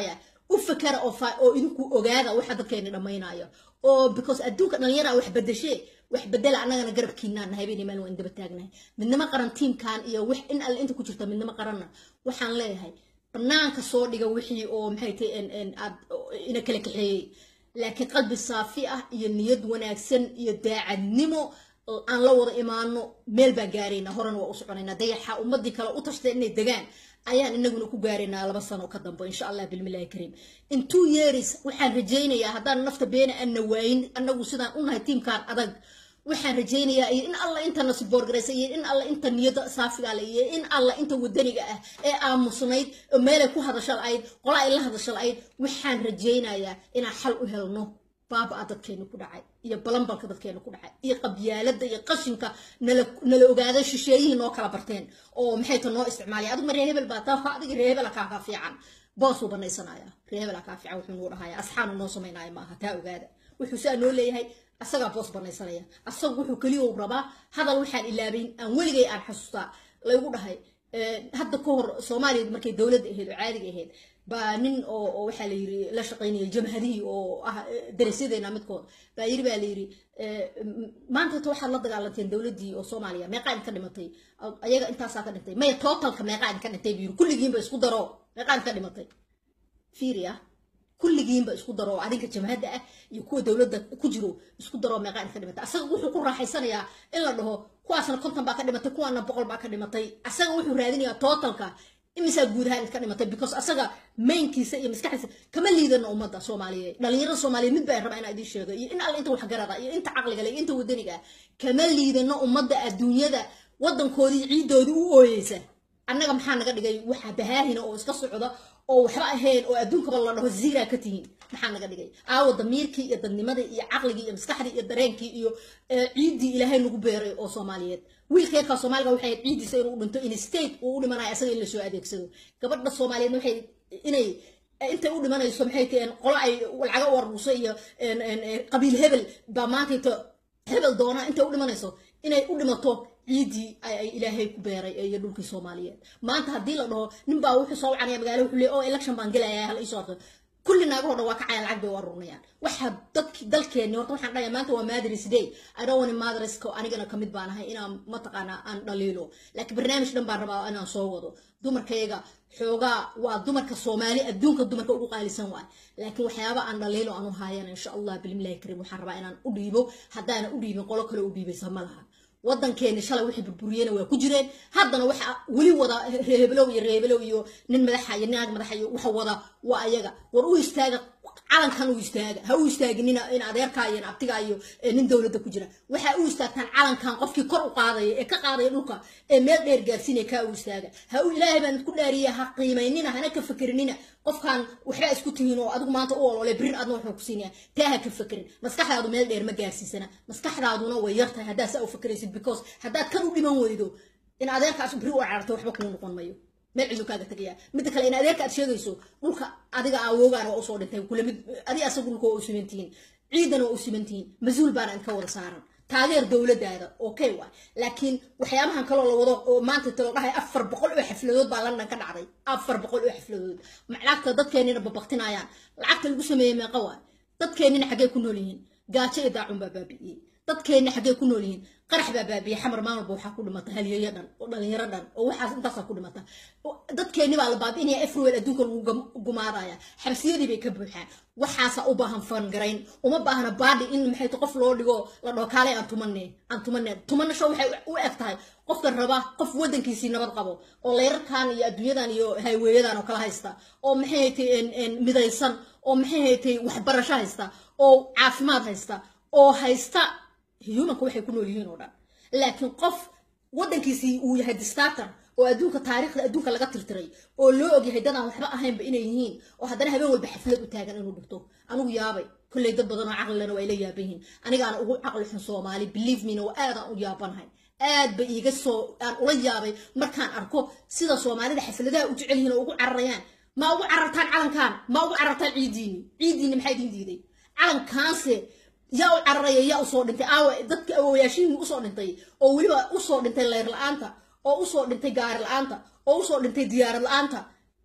u fakara oo fa- oo idinku ogaada waxa dadkeeni dhammaynaya oo because adduunka dhalinyara wax bedeshee wax bedela annagana garabkiinaan nahay bayna maalin waan daba taagnahay midnimo qaran tiimkan iyo wax in alle inta ku jirta midnimo qaranna waxaan leeyahay banaanka soo dhiga wixii oo maxay tahay en- en aad ina kala kaxeeyey laakiin qalbi saafi ah iyo niyad wanaagsan iyo daacadnimo oo aan la wada imaano meel baan gaaraynaa horena waa u soconaynaa dayaxa ummadii kale u tashtay inay degaan ayaan inaguna ku gaaraynaa laba sano ka dambe insha allah bilmillahi kariim in two years waxaan rajaynayaa haddaan nafta beena aanna waayin annagu sidaan u nahay tiimkan adag waxaan rajaynayaa iyo in alla inta nasiboorgaraysa iyo in alla inta niyada saafiga le iyo in alla inta wadaniga ah ee aamusnayd oo meelay ku hadasha la'ayd qola ay la hadasha la'ayd waxaan rajaynayaa inaan xal u helno baaba dadkeena ku dhacay iyo balambalka dadkeena ku dhacay iyo qabyaalada iyo qashinka nala nala ogaada shisheeyihii noo kala barteen oo maxay ta noo isticmaalaya adigu ma reer hebel baa taa adiga reer hebela kaa kaa fiican boosuu banaysanaya reer hebela kaa fiican wuxuu nuu dhahaya asxaanu noo samaynaya maaha taa ogaada wuxuu saa noo leeyahay asagaa boos banaysanaya asagu wuxuu keliya uu rabaa hadal waxaan ilaabayn aan weligay aan xasuustaa laygu dhahay Eh, hadda ka hor soomaaliya markay dowladda ahayd oo caadiga ahayd baa nin oo oo waxaa la yiri la shaqaynaya jamhadihii oo ah eh, darasyadeena midkood baa yiri baa la yiri eh, m- maanta ta waxaad la dagaalanteen dowladdii oo soomaaliya meeqaa idinka dhimatay A- ayaga intaasaa ka dhintay maya totalka meeqaa idinka dhintay buu yiri kulligiinba isku daro meeqaa idinka dhimatay fiiriya kulligiinba isku daro oo adinka jamhadda ah iyo kuwa dowladda ku jiro isku daro meeqaa idinka dhimatay asaga wuxuu ku raaxaysanayaa in la dhaho kuwaasna konton baa ka dhimatay kuwaana boqol baa ka dhimatay asaga wuxuu raadinayaa totalka imisaa guud ahaan idinka dhimatay because asaga mainkiisa iyo maskaxdiisa kama liidano ummadda soomaaliyeed dhalinyarada soomaaliyeed mid baan rabaa inaa idiin sheego iyo in alle inta waxgarada iyo inta caqliga leh iyo inta wadaniga ah kama liidano ummadda adduunyada waddankoodii ciiddoodii u ooyeysa annaga maxaa naga dhigay waxa bahaahina oo iska socda oo waxba ahayn oo adduunkaba la dhaho ziiraa ka tihiin maxaa naga dhigay aawo damiirkii iyo dadnimadii iyo caqligii iyo maskaxdii iyo dareenkii iyo eh, ciiddii ilaahay nagu beeray oo soomaaliyeed wiilka yarkaa soomaaliga waxay ahayd ciiddiisa inuu dhinto in state uu u dhimanayo asaga in lasoo adeegsado gabadha soomaaliyeedna waxay inay intay u dhimanayso maxay taheen qolo ay lacaga u aruurso iyo en- en- en, qabiil hebel baa maantayto hebel doona intay u dhimanayso inay u dhimato ciiddii ay ay ilaahay ku beeray iyo dhulkii soomaaliyeed maanta haddii la dhaho nin baa wuxuu soo wacanaya magaalo wuxuu leeyahay oo election baan gelaya hal isoo arko kulli naagahoo dhan waa kacayaan lacag bay u aruurinayaan waxa dadki dalkeenni horta waxaan dhahayaa maanta waa mothers day i don't want motherska anigana kamid baan ahay inaan mataqaanaa aan dhaliilo laakiin barnaamij dhan baan rabaa inaan soo wado dumarkayga xoogaa waa dumarka soomaali adduunka dumarka ugu qaalisan waay laakiin waxyaaba aan dhaliilo aan u haayana insha allah bilmillahi kariim waxaan rabaa inaan u dhiibo haddaana u dhiibin qolo kale u dhiibaysa ma laha waddankeeni shalay wixii burburiyena waa ku jireen haddana waxa weli wada reebelow iyo reebelow iyo nin madaxa iyo naag madaxa iyo waxa wada waa ayaga war u istaaga calankan u istaaga ha u istaaginina in adeerkaa iyo in abtigaa iyo eh, nin dowladda ku jira waxaa u istaagtaan calankan qofkii kor u qaadaya ee ka qaadaya dhulka ee meel dheer gaarsiinaya kaa u istaaga ha u ilaahay baan isku dhaariya ha qiimaynina hana ka fakerinina qofkan waxbaa isku tihiin oo adigu maanta u olole birin adna wuxuu ku siinaya taa ha ka fakerin maskaxdaadu meel dheer ma gaarsiisana maskaxdaaduna way yar tahay haddaad saa u fakeraysid because haddaad kan u dhiman weydo in adeerkaas biri u cararto waxba kuu noqon mayo meel cidu kaaga tagaya midda kale in adeerka aad sheegayso dhulka adiga awoogaana waa usoo dhintay kula mid adi asagu dhulka waa u simantihiin ciidana waa u simantihiin mas-uul baana idinka wada saaran taageer dowladaada okay waay laakiin waxyaabahan kaloo la wado oo maanta talo dhahay afar boqol oo xafladood baa london ka dhacday afar boqol oo xafladood lacagta dadkeenina babaktinayaan lacagta lagu sameeyey meeqa waay dadkeenina xaggee ku nool yihiin gaajo iyo daacun baa baabi'iyey dadkeenna xaggee ku nool yihiin qarax baa baabi'iyey xamar maalmalba waxaa ku dhimata halyeeyo dhan oo dhalinyaro dhan oo waxaas intaasaa ku dhimata dadkeenni baa la baabi'inaya everywhere adduunka lagu gam- gumaadaya xabsiyadii bay ka buuxaan waxaasa u baahan fangarayn uma baahna baadhi in maxay ta qof loo dhigo la dhaho kaalay aan tumane aan tumane tumanasho waxay u eg tahay qofka raba qof waddankiisii nabad qabo oo leyrarkan iyo adduunyadan iyo hayweeyadan oo kala haysta oo maxay haytay midaysan oo maxay haytay waxbarasho haysta oo caafimaad haysta oo haysta humanka waxay ku nool yihiin oo dhan laakiin qof waddankiisii uu yahay distator oo adduunka taariikhda adduunka laga tirtiray oo loo ogyahay dadaan waxba ahaynba inay yihiin oo haddana habeen walba xaflad u taagan inuu dhigto anigu yaabay kolley dad badan oo caqlilena waa ila yaaban yihiin anigaana ugu caqli xun soomaali believe mena waa aadaan u yaabanahay aad ba iiga soo aan ula yaabay markaan arko sida soomaalida xafladaha u jecel yihiin oo ugu cararayaan ma ugu carartaan calankan ma ugu carartaan ciidiini ciidiini maxaa idin diiday calankaanse yaa u cararaya yaa usoo dhintay aawa dadka awooyaashihiin usoo dhintay oo weliba usoo dhintay leyr la-aanta oo usoo dhintay gaari la-aanta oo usoo dhintay diyaarad la-aanta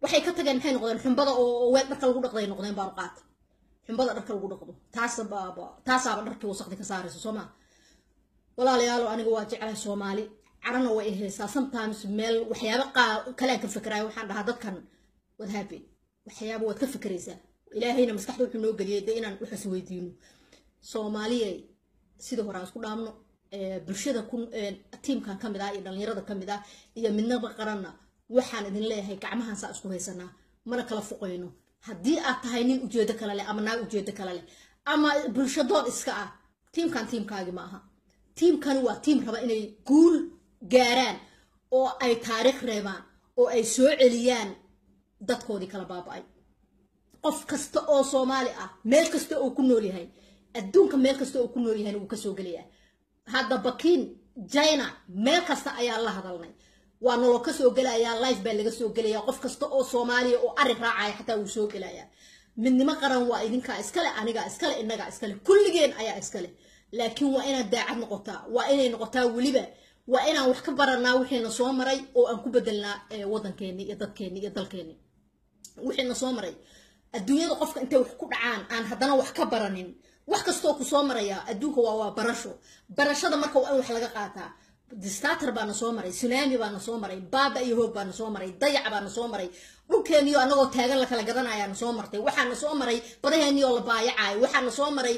waxay ka tageen maxay noqdeen xumbada oo weel dharka lagu dhaqday noqdeen baaru qaata xumbada dharka lagu dhaqdo taasaaba taasaaba dharkii wasaqdi ka saarayso soo maa walaalayaalo aniga waa jeclahay soomaali carana way ahaysaa sometimes meel waxyaaba qaa kale aan ka fikerayo waxaan dhahaa dadkan wad happen waxyaaba waad ka fikeraysaa ilaahayna maskaxda wuxuu noo geliyay dee inaan waxaas weydiino soomaaliya sidii hore aan isku dhaamno bulshada ku tiimkan ka mid ah iyo dhallinyarada ka mid ah iyo midnaba qaranna waxaan idin leeyahay gacmahan saa isku haysanaa mana kala fuqayno haddii aad tahay nin ujeedo kale leh ama naag ujeedo kale leh ama bulshadoon iska ah tiimkan tiimkaagi ma aha tiimkani waa tiim raba inay guul gaaraan oo ay taariikh reebaan oo ay soo celiyaan dadkoodii kala baaba-ay qof kasta oo soomaali ah meel kasta oo ku nool yahay adduunka meel kasta oo ku nool yahayna wuu kasoo gelayaa hadda bakiin china meel kasta ayaa la hadalnay waa naloo kasoo gelayaa life baa laga soo gelaya qof kasta oo soomaaliya oo arig raacaya xataa wuu soo gelayaa midnimo qaran waa idinkaa iskale anigaa iskale inagaa iskale kulligeen ayaa iskale laakiin waa inaad daacad noqotaa waa inay noqotaa weliba waa inaan wax ka baranaa wixiina soo maray oo aan ku bedelnaa wadankeeni iyo dadkeeni iyo dalkeeni wixiina soo maray adduunyada qofka intay wax ku dhacaan aan haddana wax ka baranin wax kastoo ku soo maraya adduunka waa waa barasho barashada marka waa in wax laga qaataa distater baana soo maray tsunami baana soo maray baaba iyo hoog baana soo maray dayac baana soo maray dhulkeeniyo anagoo taagan la kala gadanayaana soo martay waxaana soo maray badaheenioo la baayacayo waxaana soo maray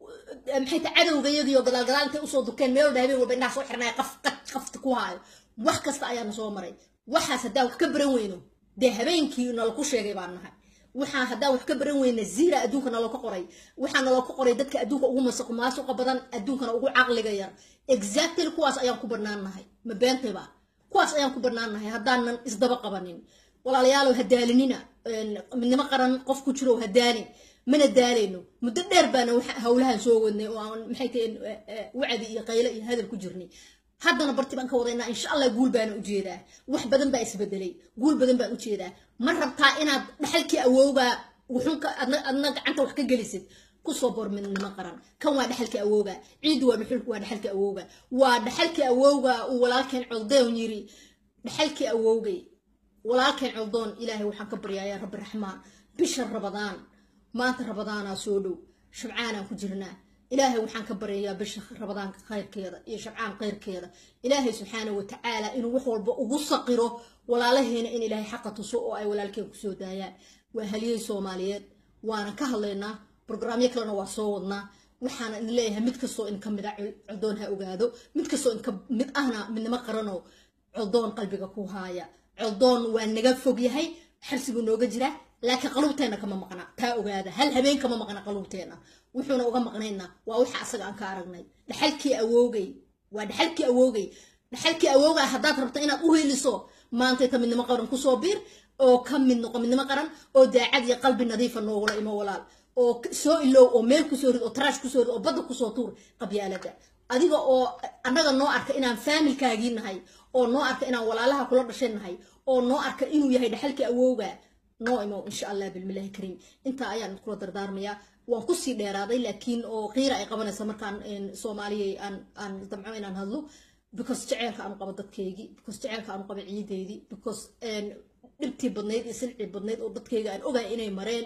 maxay ta cadowga iyagiyo gadaal gadaal intay usoo dukeen meel walba habeen walba indhaha soo xirnaya qaf qafta ku haayo wax kasta ayaana soo maray waxaas haddaa wax ka baran weyno dee habeenkii nalaku sheegay baan nahay waxaan haddaan wax ka baran weyna ziira adduunka naloo ka qoray waxaa naloo ka qoray dadka adduunka ugu masuq maasuqa badan adduunkana ugu caqliga yar exactly kuwaas ayaan ku bannaan nahay ma beentayba kuwaas ayaan ku bannaan nahay haddaanan isdaba qabanin walaalayaalow hadaalinina midnimo qaran qof ku jiro hadaalin mana daalayno muddo dheer baana howlahan soo wadnay oo aan maxay tahay wacdi iyo qayle iyo hadal ku jirnay haddana barti baan ka wadaynaa insha allah guul baana ujeedaa wax badan baa isbedelay guul badan baan ujeedaa ma rabtaa inaad dhaxalkii awowgaa wuxuunka adna gacanta wax ka gelisid kusoo bor midnimo qaran kan waa dhaxalkii awowga ciiddu waa waa dhaxalkii awowga waa dhaxalkii awowga uu walaalkeen coldoon yiri dhaxalkii awowgay walaalkeen coldoon ilaahay waxaan ka baryayaa rabbi raxmaan bisha rabadaan maanta rabadaanaa soo dhow shabcaanaan ku jirnaa ilaahay waxaan ka baryayaa bisha rabadaanka khayrkeeda iyo shabcaan khayrkeeda ilaahay subxaana watacaala inuu wax walba ugu saqiro walaalaheena in ilaahay xaqa tuso oo ay walaalkeen kusoo daayaan waa haliyey soomaaliyeed waana ka hadlaynaa brograamyo kalena waa soo wadnaa waxaana idin leeyahay mid kastoo in ka mid a coldoon ha ogaado mid kastoo in ka mid ahna midnimo qaranoo coldoon qalbiga ku haaya coldoon waa naga fog yahay xarsiguu nooga jiraa laakiin qaluubteena kama maqna taa ogaada hal habeen kama maqna qaluubteena wuxuuna uga maqnayna waa waxa asaga aan ka aragnay dhaxalkii awoogay waa dhaxalkii awoogay dhaxalkii awooga haddaad rabto inaad u heliso maantayta midnimo qaran kusoo biir oo ka mid noqo midnimo qaran oo daacad iyo qalbi nadiifa noogula imo walaal oo soo ilow oo meel kusoo rid oo taraash kusoo rid oo badda kusoo tuur qabyaalada adiga oo annaga noo arka inaan faamilkaagii nahay oo noo arka inaan walaalaha kula dhashay nahay oo noo arka inuu yahay dhaxalkii awooga noo imow insha allah bilmilahi kariim intaa ayaan kula dardaarmayaa waan kusii dheeraaday laakiin oo qiira ay qabanaysa markaan soomaaliya aan aan damco inaan hadlo because jeceelka aanu qabo dadkeygii because jeceelka aanu qabo ciideydii because dhibtii badnayd iyo silcii badnayd oo dadkeyga aan ogahay inay mareen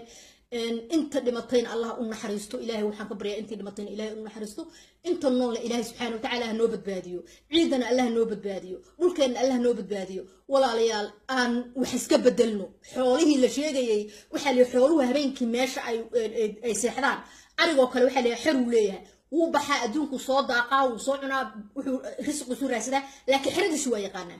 inta dhimatayna allah u naxariisto ilaahay waxaan ka baryaa intii dhimatayna ilaahay u naxariisto inta noolna ilaahay subxaana watacaala ha noo badbaadiyo ciidana allah noo badbaadiyo dhulkeenna allah noo badbaadiyo walaalayaal aan wax iska bedelno xoolihii la sheegayay waxaa lihi xooluhu habeenkii meesha ay ay seexdaan arigoo kale waxaa lihi xeruu leeyahay wuu baxaa adduunku soo daaqaa wuu soo cunaa wuxuu risqiisu raadsadaa laakiin xeradiisu waa yaqaanaa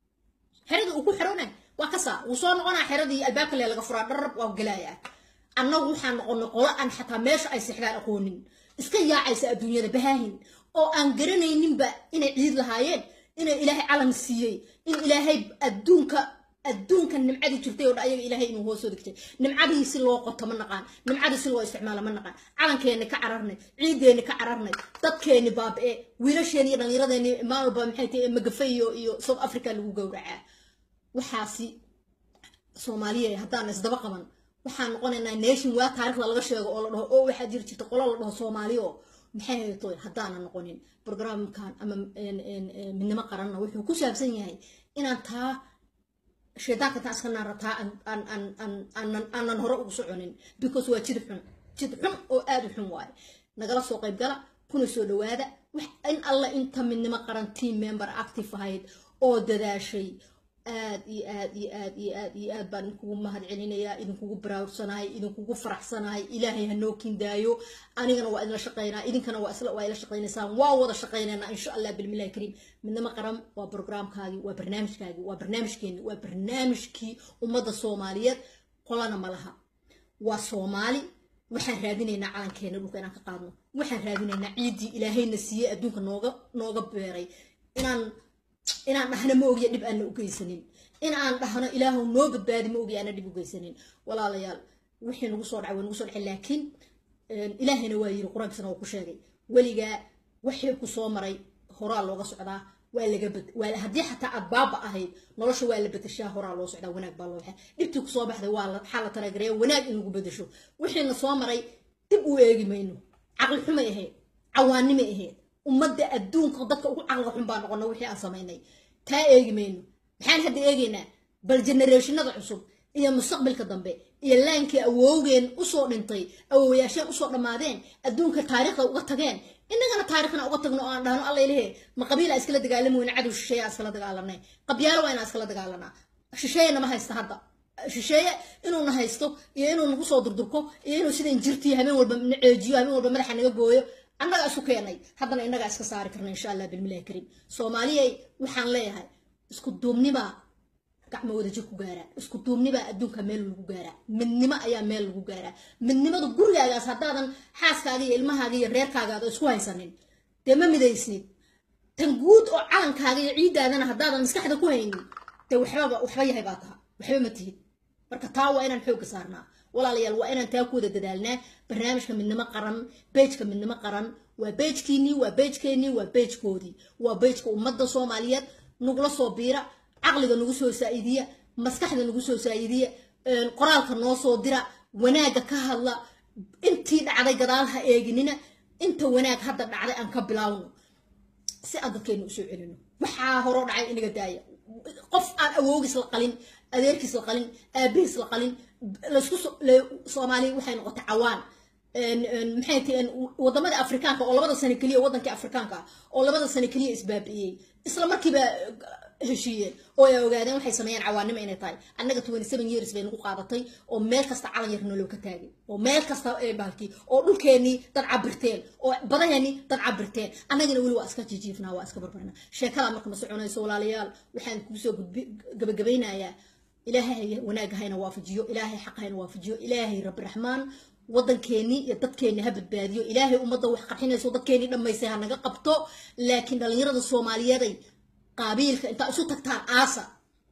xeradii uu ku xerona waa kasaa wuu soo noqonaa xeradii albaabka le laga furaa dharab waa gelayaa annagu waxaan noqonay qolo aan xataa meesha ay seexdaan aqoonin iska yaacaysa adduunyada bahaahin oo aan garanayninba inay ciid lahaayeen inay ilaahay calan siiyey in ilaahay adduunka adduunka nimcadii jirtay oo dhan ayaga ilaahay inuu hoosoo degtay nimcadii si loo qoto ma naqaan nimcadii si loo isticmaalo ma naqaan calankeenni ka cararnay ciideenni ka cararnay dadkeenni baaba'e wiilasheeni iyo dhallinyaradeenni maalba maxay tahay magafe iyo iyo south africa lagu gowracaa waxaasi soomaaliya haddaan isdaba qaban waxaan noqonaynaa nation waa taarikhda laga sheego oo la dhaho oo waxaa jiri jirta qolo la dhaho soomaaliya oo maxay haytoy haddaanan noqonin programkan ama midnimo qaranna wuxuu ku saabsan yahay inaan taa shaydaanka intaan iska naarataa aanan hore ugu soconin because waa jid xun jid xun oo aad u xun waaye nagala soo qayb gala kuna soo dhawaada in alla inta midnimo qaran team member active ahayd oo dadaashay aad iyo aad iyo aad iyo aad iyo aad baan idinkugu mahad celinayaa idinkugu baraarusanahay idinkugu faraxsanahay ilaahay ha noo kindaayo anigana waa idinla shaqaynaa idinkana waa isla waa ila shaqaynaysaan waa wada shaqaynaynaa insha allah bilmillahi kariim midnimo qaran waa programkaagii waa barnaamijkaagii waa barnaamijkeeni waa barnaamijkii ummadda soomaaliyeed qolana ma laha waa soomaali waxaan raadinaynaa calankeena dhulka inaan ka qaadno waxaan raadinaynaa ciiddii ilaahayna siiyey adduunka nooga nooga beeray inaan inaan dhahno ma ogiya dhib aana u geysanin in aan dhahno ilaahu noo badbaadi ma ogiya aana dhib u geysanin walaalayaal wixii nagu soo dhacay waa nagu soo dhacay laakiin ilaahayna waa yiri qur-aankiisana waa ku sheegay weligaa wixii ku soo maray horaa looga socdaa waa laga bad waa haddii xataa aad baaba ahayd nolosha waa la bedeshaa horaa loo socdaa wanaag baa loo waxaa dhibtii kusoo baxday waa la waxaa la talagaraya wanaag in lagu bedesho wixiina soo maray dib u eegi mayno caqli xumay ahayd cawaanimay ahayd ummadda adduunka dadka ugu caqliga xun baa noqona wixii aan samaynay taa eegi mayno maxaan hadda eegaynaa bal generationada cusub iyo mustaqbalka dambe iyo laankii awowgeen usoo dhintay awowayaasheen usoo dhammaadeen adduunka taariikhda uga tageen innagana taariikhna uga tagno oo aan dhahno alla ilahe ma qabiila iskala dagaalami weyne cadow shisheeye aan iskala dagaalanay qabyaalo waa inaan iskala dagaalanaa shisheeyena ma haysta hadda shisheeye inuuna haysto iyo inuu nagu soo durdurko iyo inuu sidan jirtii habeen walba na ceejiyo habeen walba madaxa naga gooyo annaga isu keenay haddana innagaa iska saari karna insha allah bilmilahi kariim soomaaliyay waxaan leeyahay isku duubnibaa gacmo wadajir ku gaaraa isku duubnibaa adduunka meel lagu gaaraa midnimo ayaa meel lagu gaaraa midnimada gurigaagaas haddaadan xaaskaaga iyo ilmahaaga iyo reerkaagaada isku haysanin dee ma midaysnid tan guud oo calankaaga iyo ciiddaadana haddaadan maskaxda ku haynin dee waxbaba waxba yahay baa taha waxba ma tihid marka taa waa inaan xoogga saarnaa walaalayaal waa inaan taa ku wada dadaalnaa barnaamijka midnimo qaran beejka midnimo qaran waa beejkiinii waa beejkeenii waa beejkoodii waa beejka ummadda soomaaliyeed nagula soo biira caqliga nagu soo saa'idiya maskaxda nagu soo saa'idiya qoraalka noo soo dira wanaagga ka hadla intii dhacday gadaal ha eeginina inta wanaag hadda dhacday aan ka bilaawno si aan dadkeena usoo celino waxaa horoo dhacay inaga daaya qof aan awoogiis la qalin adeerkiis la qalin aabihiis la qalin laisku soomaaliya waxay noqotay cawaan maxay tihiin wadamada afrikaanka oo labada sano keliya wadankii afrikaanka ah oo labada sano keliya isbaabi'iyey isla markiiba heshiiyeen oo ay ogaadeen waxay sameeyeen cawaanimo inay tahay annaga twenty seven years bay nagu qaadatay oo meel kasta calan yar noloo ka taagay oo meel kasta ee baalkii oo dhulkeennii dad cabirteen oo badaheenii dad cabirteen annagana weli waa iska jijiifnaa waa iska barbarnaa sheekadaa marka ma soconayso walaalayaal waxaan kuusoo gabagabaynayaa ilaahay wanaag hayna waafajiyo ilaahay xaq hayna waafajiyo ilaahay rabbi raxmaan waddankeennii iyo dadkeennii ha badbaadiyo ilaahay ummadda wax qarxinayso dadkeennii dhammaystay ha naga qabto laakiin dhallinyarada soomaaliyeeday qaabiilka intaa isu tagtaan aasa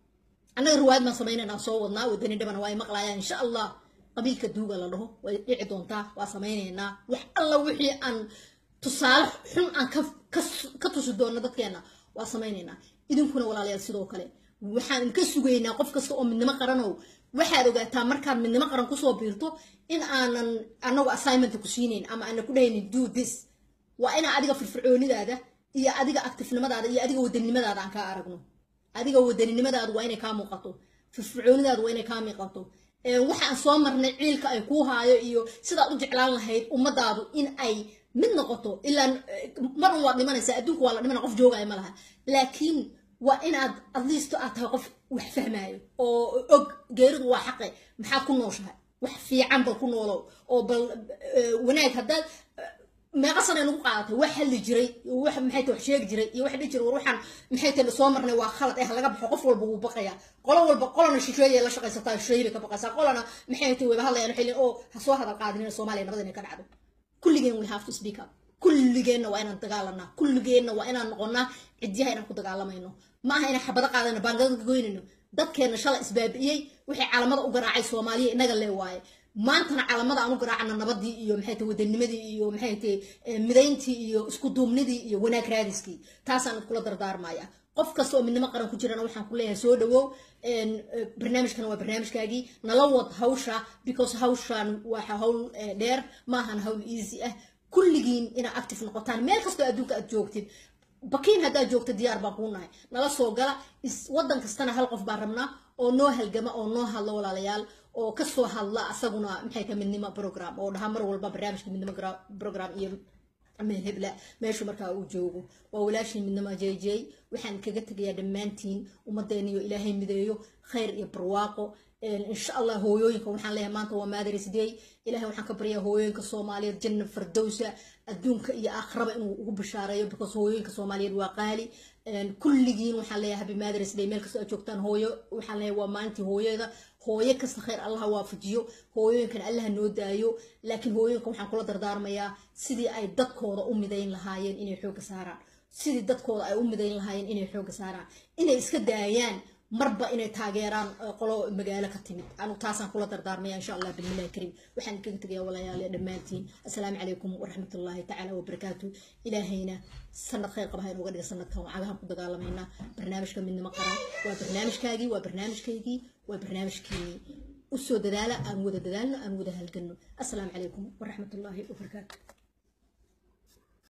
annaga riwaayad baan samaynaynaa soo wadnaa wadani dhibana waa ay maqlaayaan insha allah qabiilka duuga la dhaho way dhici doontaa waa samaynaynaa wax alla wixii aan tusaale xun aan ka tusi doonno dadkeenna waa samaynaynaa idinkuna walaalayaal sidoo kale waxaan idinka sugaynaa qof kasta oo midnimo qaranow waxaad ogaataa markaad midnimo qaran kusoo biirto in aanan anagu assignmenta ku siinayn ama aanan ku dhahaynin do this waa inaa adiga firfircoonidaada iyo adiga actifnimadaada iyo adiga wadaninimadaada aan kaa aragno adiga wadaninimadaadu waa inay kaa muuqato firfircoonidaadu waa inay kaa muuqato waxaan soo marnay ciilka ay kuu haayo iyo sidaad u jeclaan lahayd ummadaadu in ay mid noqoto ilaa marun waad dhimanaysaa adduunka waa la dhimana qof joogaya ma laha laakiin waa inaad adliisto aad tahay qof wax fahmaayo oo og geeridu waa xaqe maxaad ku nooshahay wax fiican bal ku noolow oo bal wanaag haddaad meeqa sana nagu qaadatay wax hadli jiray wax maxay tahay wax sheegi jiray iyo wax dhihi jiray war waxaan maxay tahay soo marnay waa khalad eh laga baxo qof walba wuu baqaya qolo walba qolana shisheeye la shaqaysataa shisheeye bay ka baqaysaa qolana maxay tahay wayba hadlayaan waxay leeyihin oo ha soo hadal qaadinin soomaaliya nabad inay ka dhacdo kulligeen we have to speak up kulligeenna waa inaan dagaalanaa kulligeenna waa inaan noqonnaa cidyaha inaan ku dagaalamayno ma aha inaan xabado qaadano baangada goynayno dadkeenna shala isbaabi'iyey wixii calamada u garaacay soomaaliya inaga lee waaye maantana calamada aan u garaacana nabadii iyo maxay tahay wadanimadii iyo maxay tahay midayntii iyo isku duubnidii iyo wanaag raadiskii taasaan kula dardaarmaya qof kasta oo midnimo qaran ku jirana waxaan ku leeyahay soo dhawow barnaamijkana waa barnaamijkaagii nala wad hawsha because hawshan waa hawl dheer maahan hawl easy ah kulligiin inaad active noqotaan meel kastoo adduunka aad joogtid bakiin haddaa joogta diyaar baan kuu nahay nala soo gala waddan kastana hal qof baan rabnaa oo noo halgama oo noo hadla walaalayaal oo kasoo hadla asaguna maxay ka midnimo program oo dhaha mar walba barnaamijka midnimo program iyo meel hebla meeshu markaa uu joogo waa walaashii midnimo j j waxaan kaga tegayaa dhammaantiin ummadeena iyo ilaahay mideeyo khayr iyo barwaaqo insha allah hooyooyinka waxaan leeyahay maanta waa mothers day ilahay waxaan ka baryaa hooyooyinka soomaaliyeed janna fardowsa adduunka iyo aakhiraba inuu ugu bishaareeyo because hooyooyinka soomaaliyeed waa qaali kulligiin waxaan leeyahay happy mothers day meel kastoo aad joogtaan hooyo waxaan leeyahay waa maalintii hooyada hooyo kasta khayr allaha waafajiyo hooyooyinkan allaha noo daayo laakiin hooyooyinka waxaan kula dardaarmayaa sidii ay dadkooda u midayn lahaayeen inay xoogga saaraan sidii dadkooda ay u midayn lahaayeen inay xoogga saaraan inay iska daayaan marba inay taageeraan qolo magaalo ka timid anu taasaan kula dardaarmaya insha allah bismillahi kariim waxaan kaga tegaya walaalayaal dhammaantiin assalaamu calaykum waraxmatullaahi tacaala wabarakaatu ilaahayna sanad khayr qaba ha inooga dhiga sanadkan wacagahan ku dagaalamaynaa barnaamijka midnimo qaran waa barnaamijkaagii waa barnaamijkaygii waa barnaamijkeenii usoo dadaala aan wada dadaalno aan wada halganno assalaamu calaykum waraxmatullaahi wabarakaatu